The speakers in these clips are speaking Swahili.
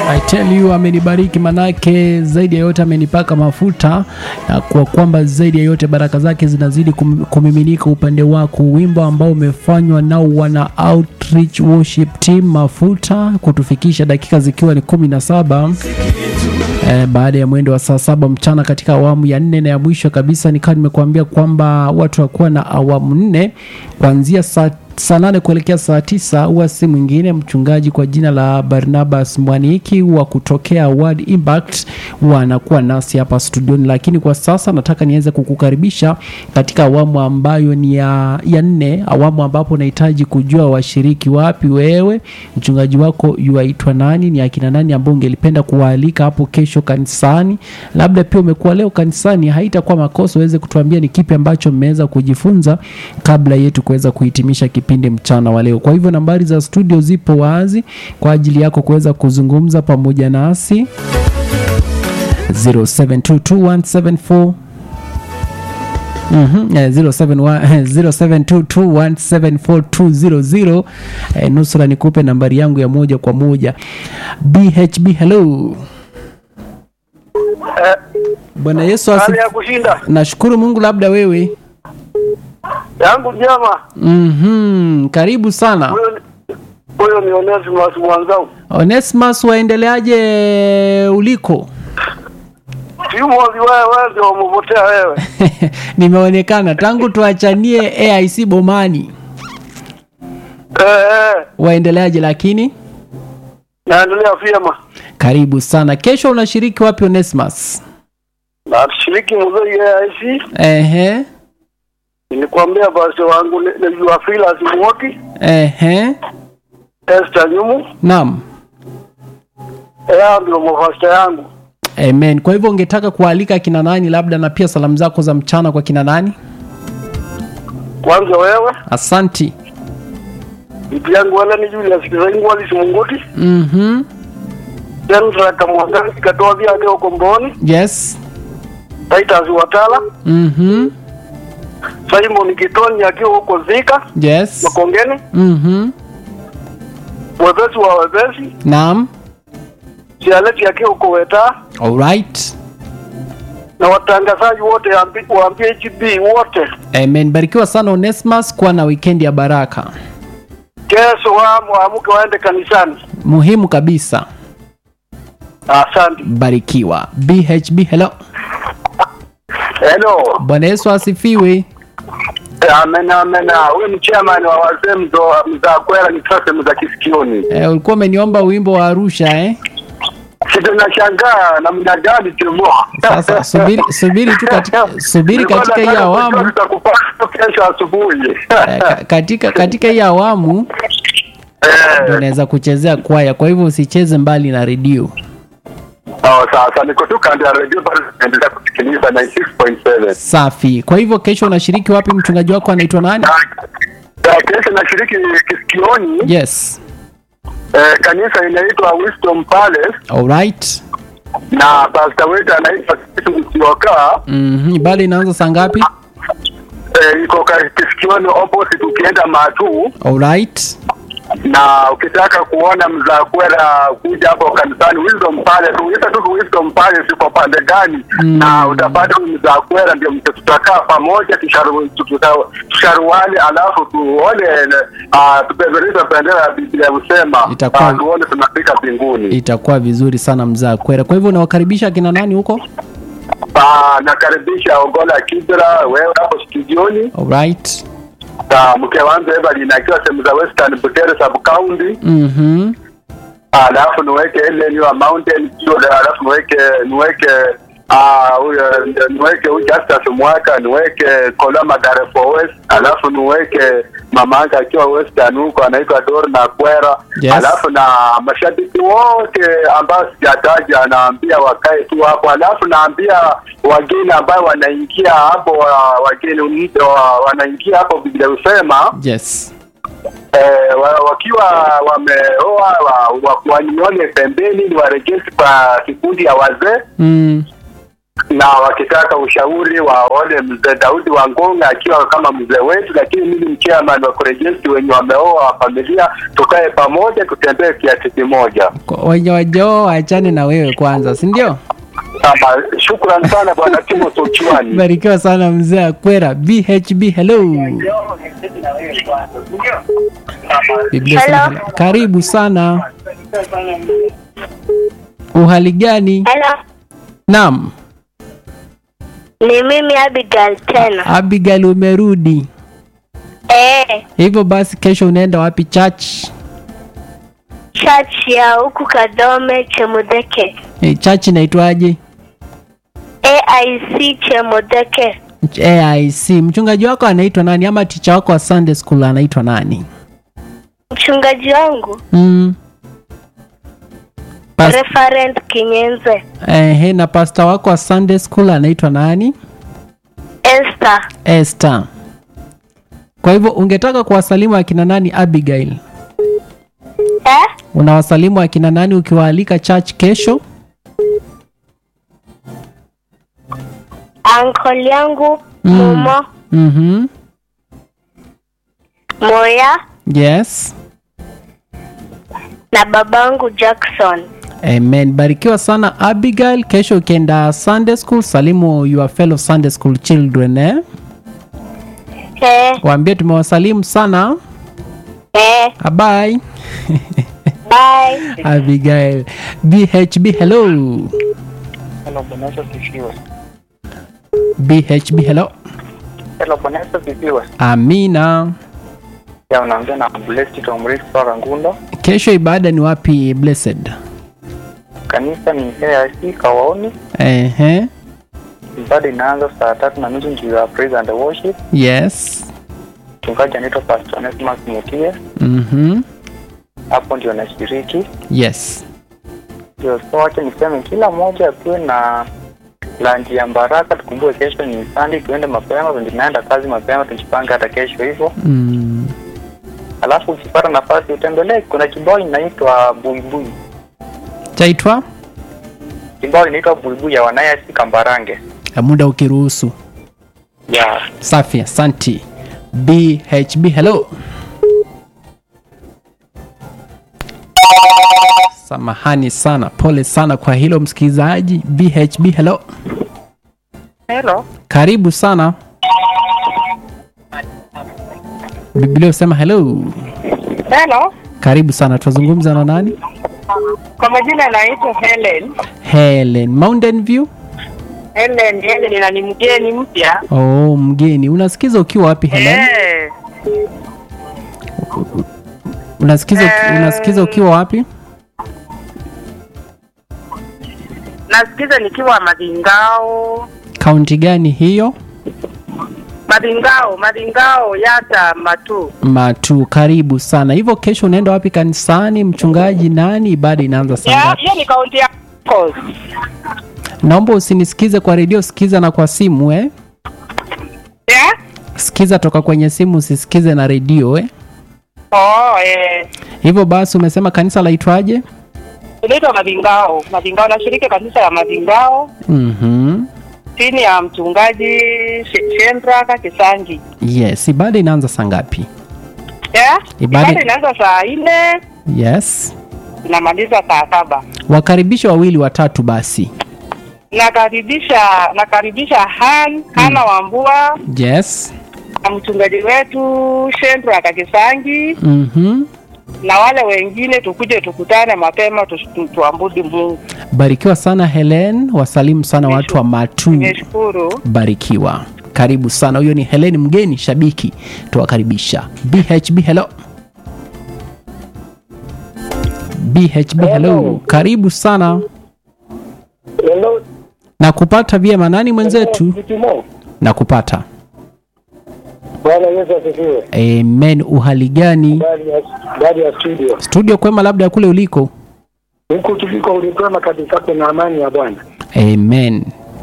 I tell you amenibariki, manake zaidi ya yote amenipaka mafuta, na kwa kwamba zaidi ya yote baraka zake zinazidi kum- kumiminika upande wako. Wimbo ambao umefanywa nao wana Outreach Worship Team mafuta, kutufikisha dakika zikiwa ni kumi na saba Eh, baada ya mwendo wa saa saba mchana katika awamu ya nne na ya mwisho kabisa, nikawa nimekuambia kwamba watu wakuwa na awamu nne kuanzia saa saa nane kuelekea saa tisa huwa si mwingine mchungaji kwa jina la Barnabas Mwaniki wa kutokea Word Impact huwa anakuwa nasi hapa studioni, lakini kwa sasa nataka niweze kukukaribisha katika awamu ambayo ni ya, ya nne, awamu ambapo unahitaji kujua washiriki wapi wewe mchungaji wako yuaitwa nani, ni akina nani ambao ungelipenda kuwaalika hapo kesho kanisani. Labda pia umekuwa leo kanisani, haitakuwa makosa uweze kutuambia ni kipi ambacho mmeweza kujifunza kabla yetu kuweza kuhitimisha kipindi mchana wa leo. Kwa hivyo nambari za studio zipo wazi kwa ajili yako kuweza kuzungumza pamoja nasi 07221744 Mhm, eh, 071 0722174200 eh, nusura nikupe nambari yangu ya moja kwa moja BHB hello Eh, bwana yesu hali asi ya kushinda nashukuru mungu labda wewe yangu njema. Mhm, karibu sana Huyo ni- huyo ni Onesimus mwanzangu, onesmas waendeleaje uliko siumozi wewe, wewe ndio umepotea wewe. nimeonekana tangu tuachanie aic bomani Eh, eh, waendeleaje lakini naendelea vyema. karibu sana kesho unashiriki wapi onesmas Nashiriki mzee AIC, ehe nilikwambia basi wangu ni- najua Filas Mwoki, ehe Esther Nyumu, naam ea ndio mafasta yangu. Amen. Kwa hivyo ungetaka kualika kina nani labda na pia salamu zako za mchana kwa kina nani? Kwanza wewe, Asanti. bibi yangu wala ni Julius Kizaingu Alice Munguti, Mhm. Sandra Kamwangangi katoa vyake huko Mboni, Yes. Titus Watala, Mhm. Simon Kitoni akiwa huko Zika Yes. Makongeni, Mhm. wepesi wa wepesi Naam. Sialeti akiwa huko Weta All right. na watangazaji wote ambi- wa PHB wote, Amen. Barikiwa sana Onesmus, kuwa na weekend ya baraka. kesho wamo waamuke waende kanisani. Muhimu kabisa. Asante. Barikiwa. BHB hello. Hello. Bwana Yesu asifiwe. Amen, amen. Huyu ni chairman wa wazee mzo mzakwera ni sasa za kisikioni. Eh, ulikuwa umeniomba wimbo wa Arusha eh? Sisi tunashangaa namna gani tumo. Sasa subiri subiri tu katika subiri katika hii awamu tutakupata kesho asubuhi. eh, ka- katika katika hii awamu ndio Eh, naweza kuchezea kwaya, kwa hivyo usicheze mbali na redio. oh, sasa niko tu kando ya redio bado naendelea kusikiliza 96.7. Safi. Kwa hivyo kesho unashiriki wapi? Mchungaji wako anaitwa nani? Na kesho nashiriki kisikioni. Yes. Eh, kanisa inaitwa Wisdom Palace Alright. na pastor wetu anaitwa Kitu Msioka. Mhm. Bali inaanza saa ngapi? Eh, iko ka- kisikioni opposite ukienda Matu, Alright. na ukitaka kuona mzakwera kuja hapo kanisani Wisdom Palace, uita tu Wisdom Palace iko pande gani, Mm. na utapata huyu mzakwera, ndio mta- tutakaa pamoja tusharu- tuta- tusharuane, alafu tuone uh, tupeperusha bendera ya Biblia husema Itakuwa- ah, tuone tunafika mbinguni. Itakuwa vizuri sana mzaa kwera. Kwa hivyo unawakaribisha kina nani huko? Ah, nakaribisha Ogola Kibra, wewe hapo studioni Alright. na mke wangu Evelyn akiwa sehemu za Western Butere sub county, Mhm. alafu niweke ile wa Mountain View, alafu niweke niweke ah huyo niweke huyu Justus Mwaka, niweke Koloma Darefo West, alafu niweke mama yake akiwa Western huko anaitwa Dorna Kwera, Yes. alafu na mashabiki wote ambao sijataja naambia wakae tu hapo, alafu naambia wageni ambao wanaingia hapo wa- wageni wa- wanaingia hapo Biblia husema Yes. eh, wa- wakiwa wameoa wa, wa, wanione pembeni ni warejeshe kwa kikundi ya wazee Mm. na wakitaka ushauri waone mzee Daudi Wangonga akiwa kama mzee wetu, lakini mimi ni chairman wa kurejesti wenye wameoa familia, tukae pamoja, tutembee kiasi kimoja. Kwa- wenye wajoo waachane na wewe kwanza si ndio Sama, shukran sana bwana Timothy Ochiwani. barikiwa sana mzee akwera bhb hello Biblia Hello. sema hello. karibu sana uhali gani Hello, naam ni mimi Abigail tena. abigail umerudi Eh, hivyo basi kesho unaenda wapi church church ya huku Kadome Chemudeke. e, church inaitwaje AIC Chemudeke. aic mchungaji wako anaitwa nani ama ticha wako wa sunday school anaitwa nani Mchungaji wangu mm. Pas- Reverend Kinyenze. ehe, na pasta wako wa sunday school anaitwa nani Esther. Esther. Kwa hivyo ungetaka kuwasalimu akina nani Abigail? Eh? Unawasalimu akina nani ukiwaalika church kesho? Uncle yangu Mm. Mumo Mhm. Moya Yes. na babangu Jackson. Amen. Barikiwa sana Abigail. Kesho ukienda Sunday school, salimu your fellow Sunday school children eh? Eh, Waambie tumewasalimu sana. eh, Bye. bye. Abigail. BHB hello. Hello, Bwana Yesu asifiwe. BHB hello. Hello, Bwana Yesu asifiwe. Amina. Ya unaongea na Blessed Tomris kutoka Ngundo. Kesho ibada ni wapi blessed? Kanisa ni AIC Kawaoni. Ehe. Ibada inaanza saa tatu na nusu ndio ya praise and worship. Yes. Mchungaji anaitwa Pastor Onesimus Mutie. Mhm. Hapo ndio nashiriki. Yes. Ndio so wacha niseme kila mmoja akuwe na lanji ya baraka. Tukumbuke kesho ni Sunday, tuende mapema, ndio tunaenda kazi mapema, tujipange hata kesho hivyo. Mm. Alafu ukipata nafasi utembelee, kuna kibao inaitwa Buibui. Chaitwa Kibao inaitwa Buibui ya wanayasi Kambarange. Ya muda ukiruhusu. Ya Safi, asanti. BHB hello. Samahani sana, pole sana kwa hilo msikilizaji. BHB hello. Hello. Karibu sana. Biblia usema hello. Hello, Karibu sana. Tunazungumza na nani? kwa majina naitwa Helen. Helen. Mountain View. Helen, Helen na ni mgeni mpya. Oh, mgeni. Unasikiza ukiwa wapi Helen? Eh, Unasikiza Eh. unasikiza ukiwa wapi? nasikiza nikiwa Madingao. Kaunti gani hiyo? Madingao, Madingao yata matu. Matu, karibu sana. Hivyo kesho unaenda wapi kanisani? Mchungaji nani? Ibada inaanza saa Ya, ngapi? hiyo ni kaunti ya Coast. Naomba usinisikize kwa redio, sikiza na kwa simu eh. Ya? Sikiza toka kwenye simu, usisikize na redio eh. Oh, eh. Hivyo basi, umesema kanisa laitwaje? Inaitwa Madingao. Madingao nashiriki kanisa ya Madingao Mhm. chini ya mchungaji She- Shendraka Kisangi. Yes, ibada inaanza saa ngapi? Ya? Ibada- Ibada inaanza saa nne Yes. inamaliza saa saba. Wakaribisha wawili watatu basi. nakaribisha nakaribisha Han Hana Wambua Yes. na mchungaji wetu Shendra Kakisangi Mhm. na wale wengine, tukuje tukutane mapema tu, tu, tuambudi Mungu. Barikiwa sana Helen, wasalimu sana watu wa Matu. Nimeshukuru. Barikiwa. Karibu sana. Huyo ni Helen mgeni shabiki, tuwakaribisha. BHB hello. BHB hello. Karibu sana. Hello, Na kupata vyema nani mwenzetu? Kitimo. Na kupata. Bwana Yesu asifiwe. Amen. Uhali gani? Ndani ya ndani ya studio. Studio kwema labda ya kule uliko. Huku tuliko ulikwema kabisa kuna amani ya Bwana. Amen.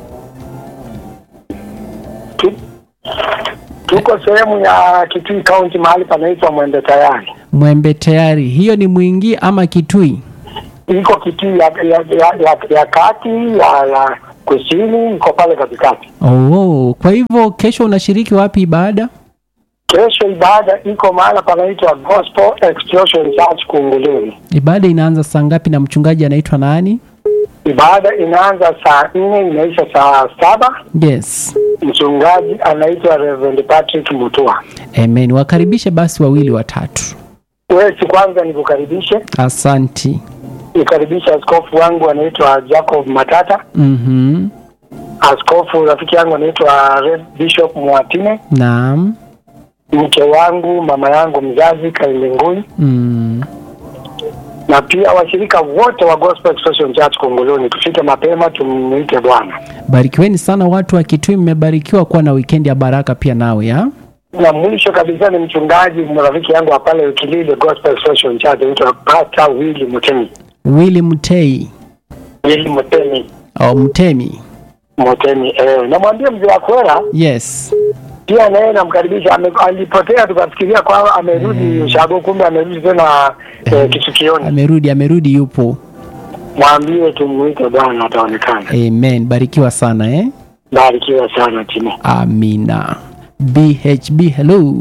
Tu- Tuko sehemu ya Kitui County mahali panaitwa Mwembe Tayari. Mwembe tayari. Hiyo ni Mwingi ama Kitui? Iko Kitui ya, ya, ya, ya, ya kati ya, ya kusini, iko pale katikati. Oh, kwa hivyo kesho unashiriki wapi ibada? Kesho ibada iko mahala panaitwa Gospel Explosion Church Kunguluni. Ibada inaanza saa ngapi na mchungaji anaitwa nani? Ibada inaanza saa nne inaisha saa saba. Yes. Mchungaji anaitwa Reverend Patrick Mutua. Amen. Wakaribishe basi wawili watatu. Wewe si kwanza nikukaribishe, Asanti. nikaribisha askofu wangu anaitwa Jacob Matata, Mhm. askofu rafiki yangu anaitwa Rev Bishop Mwatine, Naam. mke wangu mama yangu mzazi Kailengui, Mm. na pia washirika wote wa Gospel Expression Church Kongoloni. Tufike mapema tumwite Bwana. Barikiweni sana watu wa Kitui, mmebarikiwa kuwa na weekend ya baraka pia nawe ya. Na mwisho kabisa ni mchungaji rafiki yangu wa pale Ukilile Gospel Expression Church anaitwa Pastor Willy Mutemi. Willy Mtei Willy Mutemi. au Mtemi. Mutemi. Eh, namwambia mzee wa Kwera Yes. pia naye namkaribisha. Ame- Alipotea tukafikiria kwamba amerudi Ushago, kumbe amerudi tena eh, Kisukioni. Amerudi, amerudi yupo. Mwambie tumuite Bwana, ataonekana. Amen. Barikiwa sana eh. Barikiwa sana Timo. Amina. BHB hello.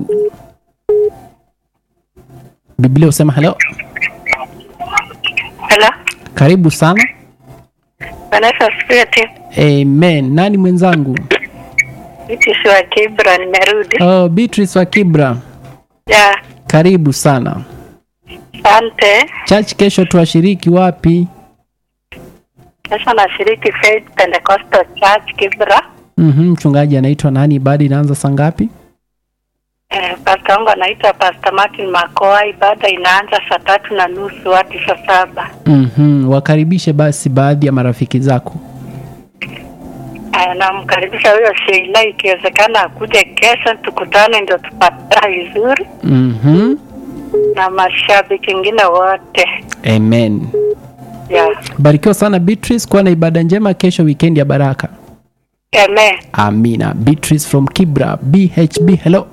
Biblia usema hello. Hello. Karibu sana. Vanessa Spirit. Amen. Nani mwenzangu? Mimi si wa Kibra nimerudi. Oh, Beatrice wa Kibra. Ya, Karibu sana. asante. Church kesho tuwashiriki wapi? Sasa nashiriki Faith Pentecostal Church Kibra. Mhm, mchungaji anaitwa nani? Ibada inaanza saa ngapi? Eh, pastor wangu anaitwa Pastor Martin Makoa. Ibada inaanza saa tatu na nusu hadi saa saba. Mhm, wakaribishe basi baadhi ya marafiki zako. Eh, namkaribisha huyo Sheila, ikiwezekana akuje kesho tukutane, ndio tupatane vizuri Mhm. na mashabiki wengine wote. Amen. Ya, Barikiwa sana Beatrice, kuwa na ibada njema kesho, weekend ya baraka. amen. Amina. Beatrice from Kibra, BHB. Hello.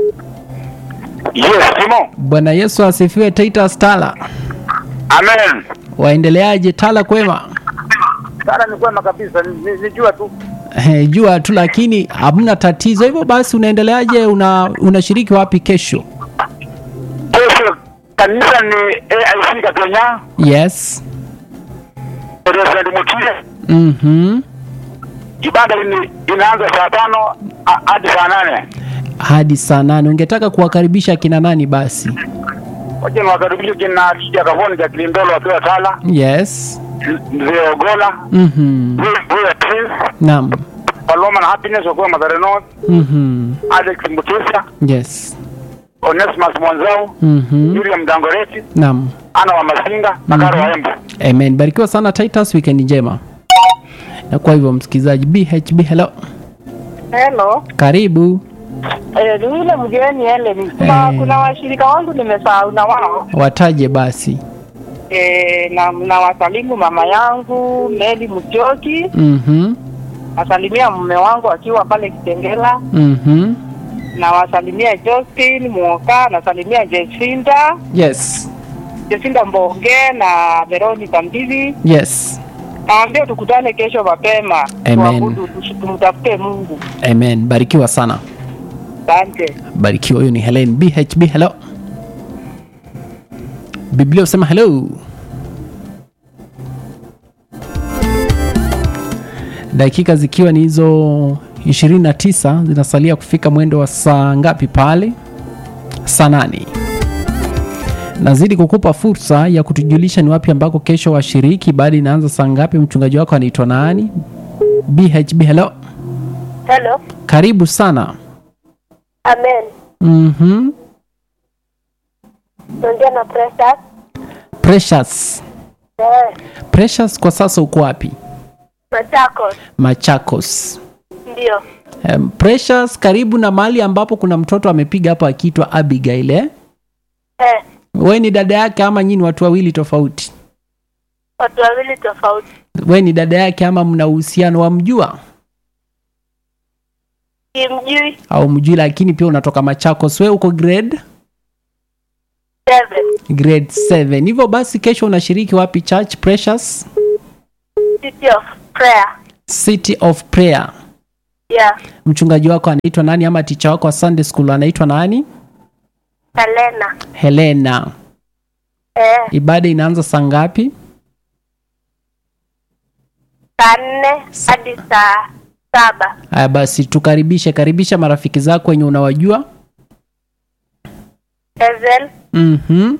Yes, Timo. Bwana Yesu asifiwe. Titus Tala, Amen. waendeleaje? Tala kwema? Sasa ni kwema kabisa, ni- nijua tu. Eh, jua tu lakini hamna tatizo. Hivyo basi unaendeleaje? Una unashiriki wapi kesho? Kesho kanisa ni AIC Kenya, Yes. President Mutile. Mhm. Ibada ni- inaanza saa tano a- hadi saa nane. Hadi saa nane. Ungetaka kuwakaribisha kina nani basi? Wacha niwakaribishe kina Kija Kavoni cha Kilimbelo wakiwa Tala, Yes. Mzee Ogola, Mhm. huyo huyo Prince, Naam. Paloma na Happiness wakiwa Mathare North, Mhm. Alex Mutisa, Yes. Onesimus Mwanzau, Mhm. William Dangoreti, Naam. Ana wa Masinga na Karo wa Embu. Amen. Barikiwa sana Titus, weekend njema. Na kwa hivyo msikilizaji, BHB hello. Hello. Karibu. Eh, ni yule mgeni Helen. Kuna, Eh. kuna washirika wangu nimesahau na wao. Wataje basi. Eh, na, na wasalimu mama yangu Meli Mchoki, Mhm. nasalimia mume wangu akiwa pale Kitengela, Mhm. na wasalimia Justin Mwoka, nasalimia Jesinda, Yes. Jesinda Mbonge na Veronica Mbivi. Yes. Naambia tukutane kesho mapema. Amen. Tuabudu, tush- tumtafute Mungu. Amen. Barikiwa sana. Asante. Barikiwa. Huyo ni Helen BHB hello. Biblia usema hello. Dakika zikiwa ni hizo 29 zinasalia kufika mwendo wa saa ngapi pale? Saa nane. Nazidi kukupa fursa ya kutujulisha ni wapi ambako kesho washiriki. Baada inaanza saa ngapi? Mchungaji wako anaitwa nani? BHB hello. Hello. Karibu sana. Amen. Mhm. Naongea na Precious. Precious. Eh, Precious kwa sasa uko wapi? Machakos. Machakos. Ndio. Um, Precious karibu na mahali ambapo kuna mtoto amepiga hapo akiitwa Abigail. Eh? Eh, Wewe ni dada yake ama nyinyi watu wawili tofauti? watu wawili tofauti. Wewe ni dada yake ama mna uhusiano wamjua Simjui. au mjui, lakini pia unatoka Machakos. Wewe uko grade Seven. grade 7. Hivyo basi kesho unashiriki wapi church Precious? City of Prayer. City of Prayer. Yeah, Mchungaji wako anaitwa nani ama ticha wako wa Sunday school anaitwa nani? Helena. Helena. Eh, Ibada inaanza saa ngapi? saa nne hadi saa saba. Haya basi tukaribishe, karibisha marafiki zako wenye unawajua. Ezel, Mhm.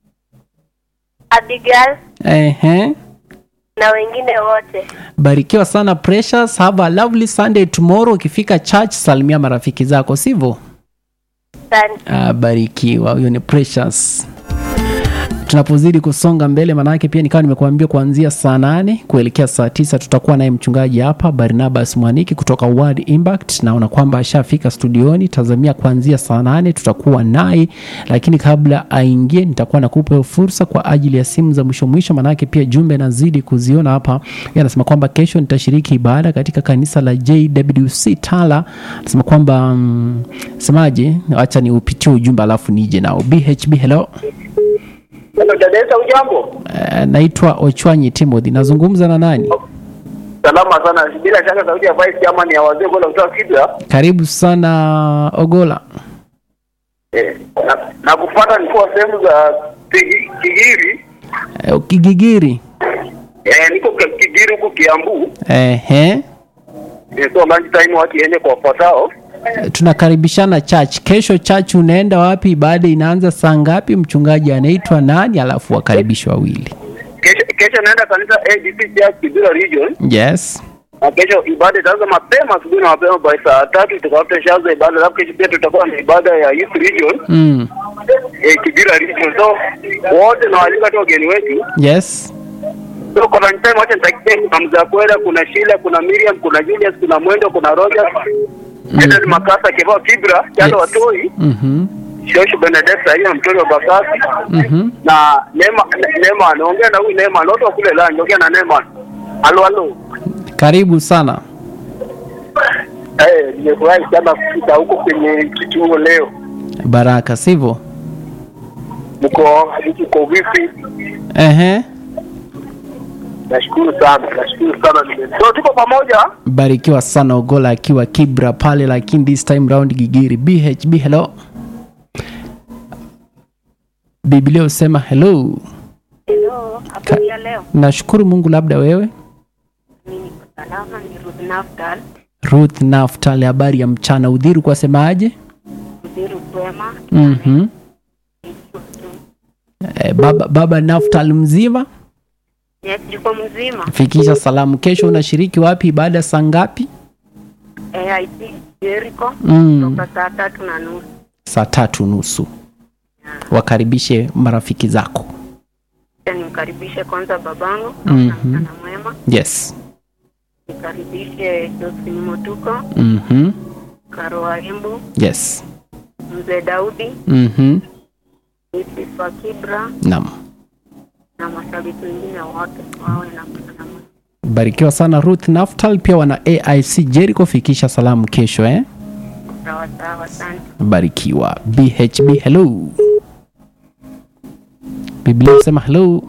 Abigail Ehe. na wengine wote. Barikiwa sana Precious. Have a lovely Sunday tomorrow. Ukifika church salimia marafiki zako, sivyo? Asante. Ah, barikiwa. Huyo ni Precious. Tunapozidi kusonga mbele, maanake pia nikawa nimekuambia kuanzia saa nane kuelekea saa tisa tutakuwa naye mchungaji hapa Barnabas Mwaniki kutoka Word Impact. Naona kwamba ashafika studioni, tazamia kuanzia saa nane tutakuwa naye, lakini kabla aingie, nitakuwa nakupa hiyo fursa kwa ajili ya simu za mwisho mwisho, maanake pia jumbe nazidi kuziona hapa. Yeye anasema kwamba kesho nitashiriki ibada katika kanisa la JWC Tala. Anasema kwamba mm, semaje, acha ni upitie ujumbe alafu nije nao. BHB, hello. Hello, dada ujambo? Eh, naitwa Ochwanyi Timothy. Nazungumza na nani? Salama sana. Bila shaka sauti ya Vice Chairman ya wazee bora kutoka Kibra. Karibu sana Ogola. Eh, na, na kupata nilikuwa sehemu za Kigi- Kigiri. Eh, Kigigiri. Eh, niko Ki- Kigiri huku Kiambu. Ehe. Eh, so lunch time watu iende kwa wafuatao. Eh, Tunakaribishana church. Kesho church unaenda wapi? Ibada inaanza saa ngapi? Mchungaji anaitwa nani? Alafu wakaribishwa wawili. Kesho kesho naenda kanisa ADC Church Kibra Region. Yes. Na kesho ibada itaanza mapema asubuhi na mapema by saa tatu tutakuwa shaanza ibada. Alafu kesho pia tutakuwa na ibada ya Youth Region. Mm. Eh, Kibra Region. So wote na waalika tu wageni wetu. Yes. So kwa lunch time wacha nitakie kuna Mzakwera, kuna Sheila, kuna Miriam, kuna Julius, kuna Mwendo, kuna Rogers. Edward Makasa Kevao Kibra, Chalo Yes. Watoi, Mhm. Shoshu Benedetta hiyo mtoto wa Bakasi. Mhm. Na Neema Ne- Neema anaongea na huyu Neema, wote wa kule la ongea na Neema. Halo halo. Karibu sana. Eh, nimefurahi sana kufika huko kwenye kituo leo. Baraka, sivyo? Mko mko vipi? Ehe. Nashukuru sana, nashukuru sana. nime- So tuko pamoja. Barikiwa sana Ogola akiwa Kibra pale, lakini this time round Gigiri. BHB, hello. Biblia usema hello. Hello, habari ya leo? Nashukuru Mungu, labda wewe. Mimi niko salama, ni Ruth Naftal, Ruth Naftali, habari ya mchana. Udhiru kwa semaje? Mziru Kwema, Mhm. Eh, baba, baba Naftali mzima, Yes, yuko mzima. fikisha salamu. Kesho unashiriki wapi? Ibada saa ngapi? AIT Jericho Mm, toka saa tatu na nusu. saa tatu nusu. Wakaribishe marafiki zako. Kisha nimkaribishe kwanza babangu Mhm. na mchana mwema, Yes. nikaribishe Josephine Motuko, Mhm. Karo Waimbu, Yes. Mzee Daudi, Mhm. Mrs. wa Kibra Naam. na mashabiki wengine wote wawe na mchana mwema. Barikiwa sana Ruth Naftal, pia wana AIC Jericho, fikisha salamu kesho eh. Sawa sawa, asante. Barikiwa. BHB hello. Biblia inasema hello.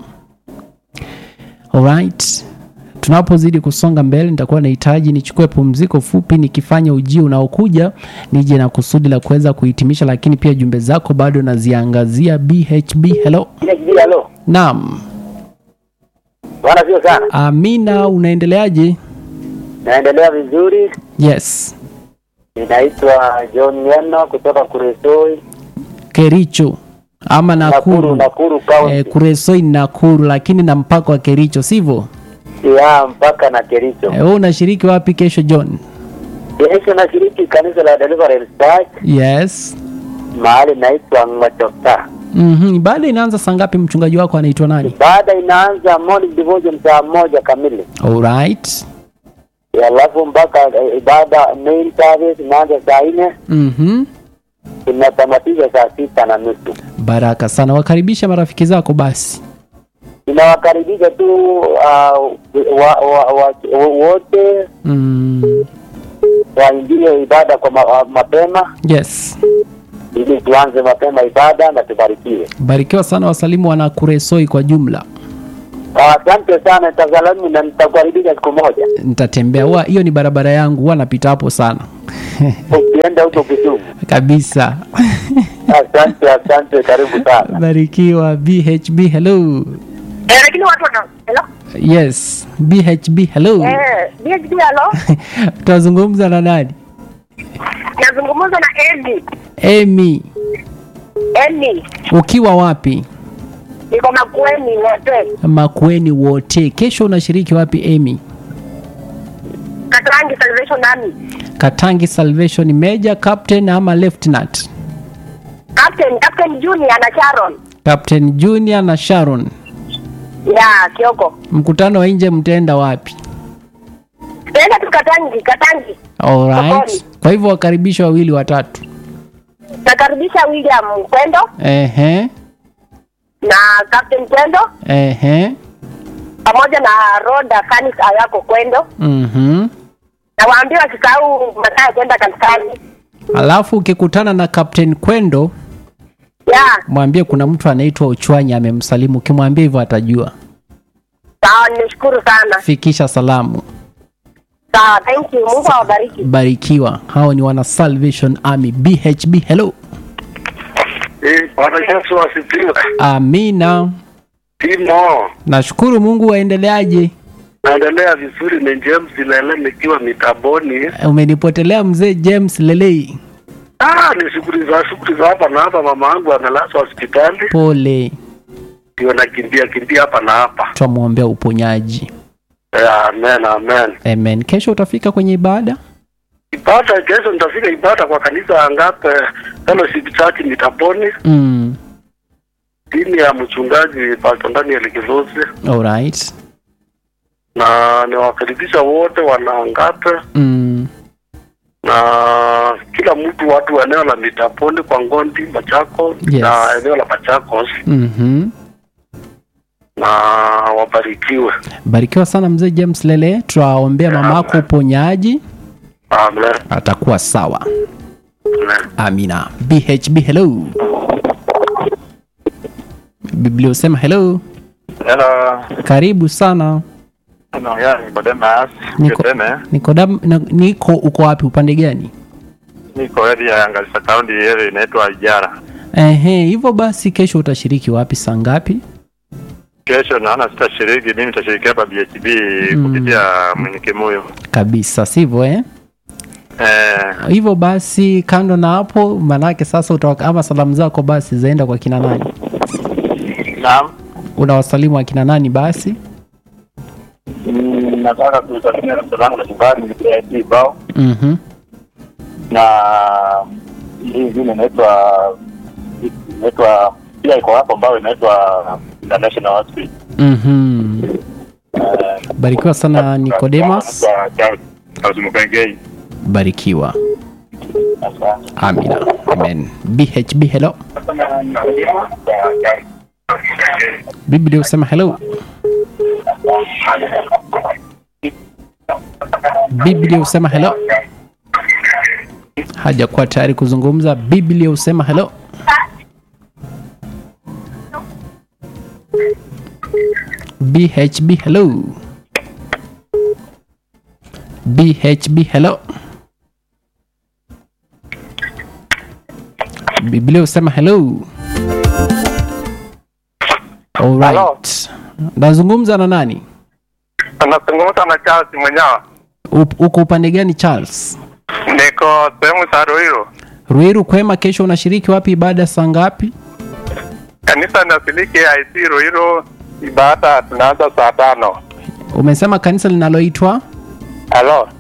Alright. Tunapozidi kusonga mbele, nitakuwa nahitaji nichukue pumziko fupi, nikifanya ujio unaokuja nije na kusudi la kuweza kuhitimisha, lakini pia jumbe zako bado naziangazia. BHB hello. Halo. Naam. Bwana sio sana. Amina, unaendeleaje? Naendelea vizuri. Yes. Ninaitwa John Nyeno kutoka Kuresoi, Kericho ama Nakuru. Nakuru County. Eh, Kuresoi ni Nakuru, lakini na mpaka wa Kericho, sivyo? ya mpaka na Kericho. Eh, Wewe unashiriki wapi kesho John? Kesho nashiriki kanisa la Deliverance Church Yes. mahali naitwa Ng'otoka. Mhm. Ibada inaanza saa ngapi? Mchungaji wako anaitwa nani? Baada inaanza morning devotion saa moja kamili, Alright. alafu mpaka eh, ibada main service inaanza saa nne Mhm. inatamatisha saa sita na nusu. Baraka sana. Wakaribisha marafiki zako basi. Inawakaribisha tu uh, wa, wa, wa, wote Mm. waingie ibada kwa ma, wa- mapema Yes. ili tuanze mapema ibada na tubarikiwe. Barikiwa sana wasalimu wana Kuresoi kwa jumla. Asante sana, tazalami na nitakukaribisha siku moja nitatembea huwa hiyo ni barabara yangu huwa napita hapo sana ukienda huko Kisumu. kabisa Asante, asante, karibu sana. barikiwa bhb hello Eh, lakini watu wana hello yes bhb hello eh BHB hello tutazungumza na nani nazungumza na Edi emy Edi ukiwa wapi niko Makueni wote makueni wote kesho unashiriki wapi emy Katrangi Salvation Army katangi salvation major captain ama lieutenant Captain Captain Junior na Sharon captain junior na sharon ya Kioko mkutano wa nje mtaenda wapi Tenda tu Katangi Katangi alright Sokoni. kwa hivyo wakaribisha wawili watatu nakaribisha William Kwendo ehe na Captain Kwendo ehe pamoja na Roda Kanis Ayako Kwendo mhm na waambie wasisahau masaa ya kwenda kanisani alafu ukikutana na captain kwendo ya mwambie kuna mtu anaitwa uchwanya amemsalimu ukimwambia hivyo atajua sawa nimeshukuru sana fikisha salamu sawa thank you Mungu awabariki barikiwa hao ni wana salvation army bhb hello Eh, Bwana Yesu asifiwe. amina Timo, nashukuru mungu waendeleaje naendelea vizuri. Ni James Lele nikiwa mitaboni. umenipotelea mzee james lelei Ah, ni shughuli za shughuli za hapa na hapa. Mama yangu amelazwa hospitali, pole ndio nakimbia kimbia hapa na hapa. twamwombea uponyaji Eh, amen, amen. amen kesho utafika kwenye ibada Ibada kesho nitafika ibada kwa kanisa Angape Fellowship Church mitaboni, mm. chini ya mchungaji Pastor Daniel Kilosi, alright na niwakaribisha wote wana Angape mm. na kila mtu, watu wa eneo la Mitaponi kwa Ngondi, Machakos Yes. na eneo la Machakos, mm-hmm. na wabarikiwe. barikiwa sana mzee james lele twaombea mama yako uponyaji Amen. atakuwa sawa Amen. amina bhb hello biblia usema hello Hello. karibu sana Naongea Nicodemus Niko- Kiteme. niko, dam, na, niko uko wapi upande gani Niko area ya Garissa County area inaitwa Ijara. ehe hivyo basi kesho utashiriki wapi saa ngapi Kesho naona sitashiriki, mimi nitashiriki hapa BHB Mm. kupitia Mwenyekemuyo. kabisa sivyo eh? Eh, hivyo basi kando na hapo manake sasa utawaka, ama salamu zako basi zaenda kwa kina nani naam. unawasalimu akina nani basi Mm, Nataka kusalimia rafiki zangu na nyumbani BHB bao mm-hmm. na hii ingine inaitwa inaitwa pia iko hapo ambao inaitwa International Hospital. Mm-hmm. barikiwa sana Nicodemus Azumukengei. barikiwa Asante. amina amen bhb hello biblia usema hello biblia usema hello hajakuwa tayari kuzungumza biblia usema hello bhb hello bhb hello biblia usema hello alright nazungumza na nani Anazungumza na Charles Mwenyawa. Up- uko upande gani charles Niko sehemu za Ruiru. ruiru kwema kesho unashiriki wapi ibada saa ngapi Kanisa nasiliki IC Ruiru, ibada tunaanza saa tano. umesema kanisa linaloitwa Halo,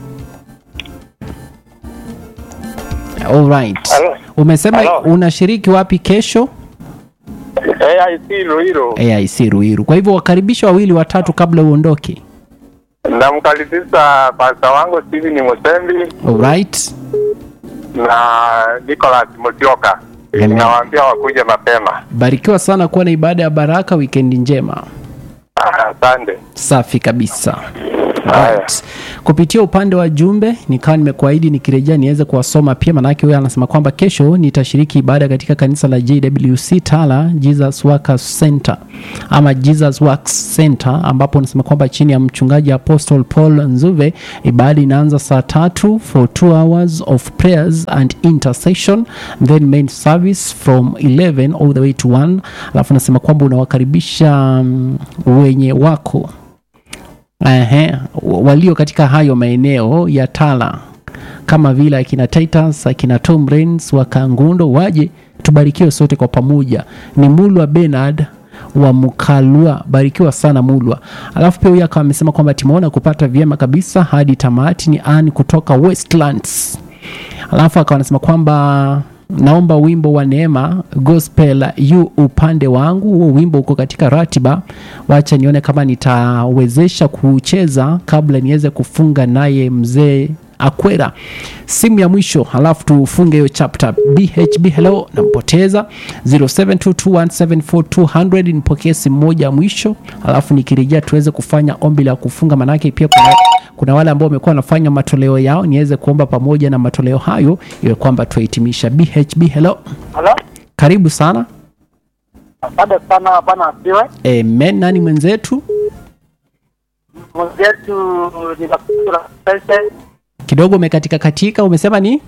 alright Hello. umesema Hello. unashiriki wapi kesho AIC Ruiru. aic ruiru kwa hivyo wakaribisha wawili watatu kabla uondoke Namkaribisha pasta wangu Steven Musembi alright na Nicholas Musyoka. Amen. Nawaambia wakuje mapema. barikiwa sana kuwa na ibada ya baraka wikendi njema Ah, Asante. safi kabisa Right. Kupitia upande wa jumbe nikawa nimekuahidi nikirejea niweze kuwasoma pia, manake huyo anasema kwamba kesho nitashiriki ibada katika kanisa la JWC Tala Jesus Workers Center ama Jesus Works Center, ambapo anasema kwamba chini ya mchungaji Apostle Paul Nzuve ibada inaanza saa tatu for two hours of prayers and intercession then main service from 11 all the way to 1 alafu anasema kwamba unawakaribisha um, wenye wako Ehe, walio katika hayo maeneo ya Tala kama vile akina Titus, akina Tom Rains wa Kangundo waje tubarikiwe sote kwa pamoja. Ni Mulwa Bernard wa Mukalwa, barikiwa sana Mulwa. Alafu pia huyu akawa amesema kwamba tumeona kupata vyema kabisa hadi tamati. Ni Ann kutoka Westlands. Alafu akawa anasema kwamba naomba wimbo wa neema gospel yu upande wangu. Huo wimbo uko katika ratiba, wacha nione kama nitawezesha kucheza kabla niweze kufunga naye mzee Akwera. Simu ya mwisho, halafu tufunge hiyo chapter. BHB hello, nampoteza 0722174200 nipokee simu moja ya mwisho, halafu nikirejea tuweze kufanya ombi la kufunga, manake pia kuna kuna wale ambao wamekuwa wanafanya matoleo yao, niweze kuomba pamoja na matoleo hayo, iwe kwamba tuhitimisha. BHB hello, Halo, karibu sana. asante sana bwana asiwe Amen. Nani mwenzetu? mwenzetu ni Bakura Sese. Kidogo umekatika katika, umesema ni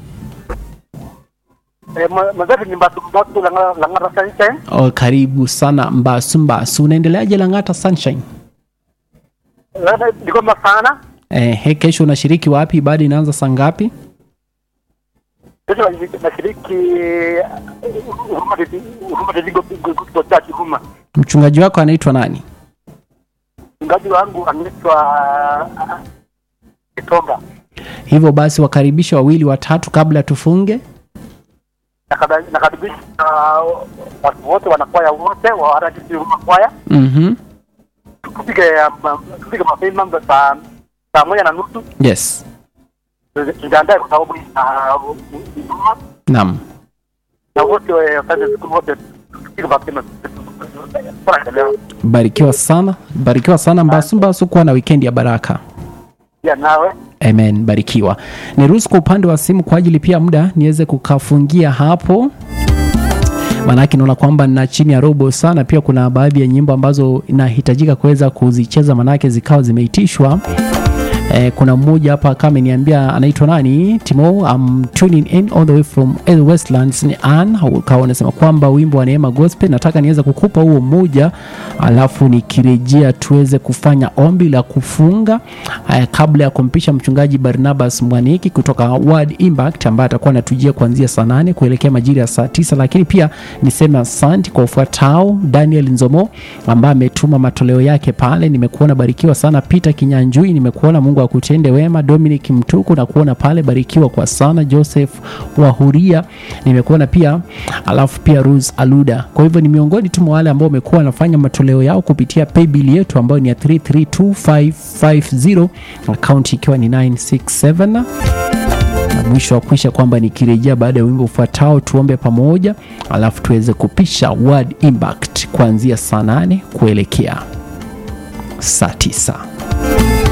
Eh, mwe- mwenzetu ni Mbatu Mbatu Langara Langara Sese. oh, karibu sana Mbasu. Mbasu, unaendeleaje Lang'ata Sunshine? Labda nigomba sana. Eh, he, kesho unashiriki wapi? Ibada inaanza saa ngapi? Sasa nashiriki eh, huruma Didi- huruma Didigo Gospel Church huruma. Mchungaji wako anaitwa nani? Mchungaji wangu anaitwa ah, Kitonga. Hivyo basi wakaribisha wawili watatu kabla tufunge. Nakada- Nakaribisha ah, watu wote wanakwaya wote wa RDC huruma kwaya. Mhm. Tupige ah, tupige mapema saa saa moja na nusu Yes. tujiandae kwa sababu ya huduma Naam. na wote wafanye siku wote tupige mapema tunaendelea Barikiwa sana. Barikiwa sana Mbasu. Mbasu, kuwa na weekend ya baraka. pia nawe Amen, barikiwa. Niruhusu kwa upande wa simu kwa ajili pia muda niweze kukafungia hapo, maanake naona kwamba na chini ya robo sana. Pia kuna baadhi ya nyimbo ambazo inahitajika kuweza kuzicheza, maanake zikawa zimeitishwa. Eh, kuna mmoja hapa kama ameniambia anaitwa nani Timo, I'm tuning in all the way from the Westlands ni Ann ukawa unasema kwamba wimbo wa Neema Gospel nataka niweze kukupa huo mmoja, alafu nikirejea tuweze kufanya ombi la kufunga eh, kabla ya kumpisha mchungaji Barnabas Mwaniki kutoka Word Impact ambaye atakuwa anatujia kuanzia saa nane kuelekea majira ya saa tisa lakini pia niseme asante kwa ufuatao Daniel Nzomo ambaye ametuma matoleo yake pale. Nimekuona barikiwa sana. Peter Kinyanjui, nimekuona Mungu akutende wema. Dominic Mtuku na kuona pale, barikiwa kwa sana. Joseph Wahuria nimekuona pia, alafu pia Rose Aluda. Kwa hivyo ni miongoni tu mwa wale ambao wamekuwa wanafanya matoleo yao kupitia paybill yetu ambayo ni ya 332550 akaunti ikiwa ni 967 na mwisho wa kuisha kwamba nikirejea baada ya wimbo ufuatao tuombe pamoja, alafu tuweze kupisha Word Impact kuanzia saa nane kuelekea saa tisa.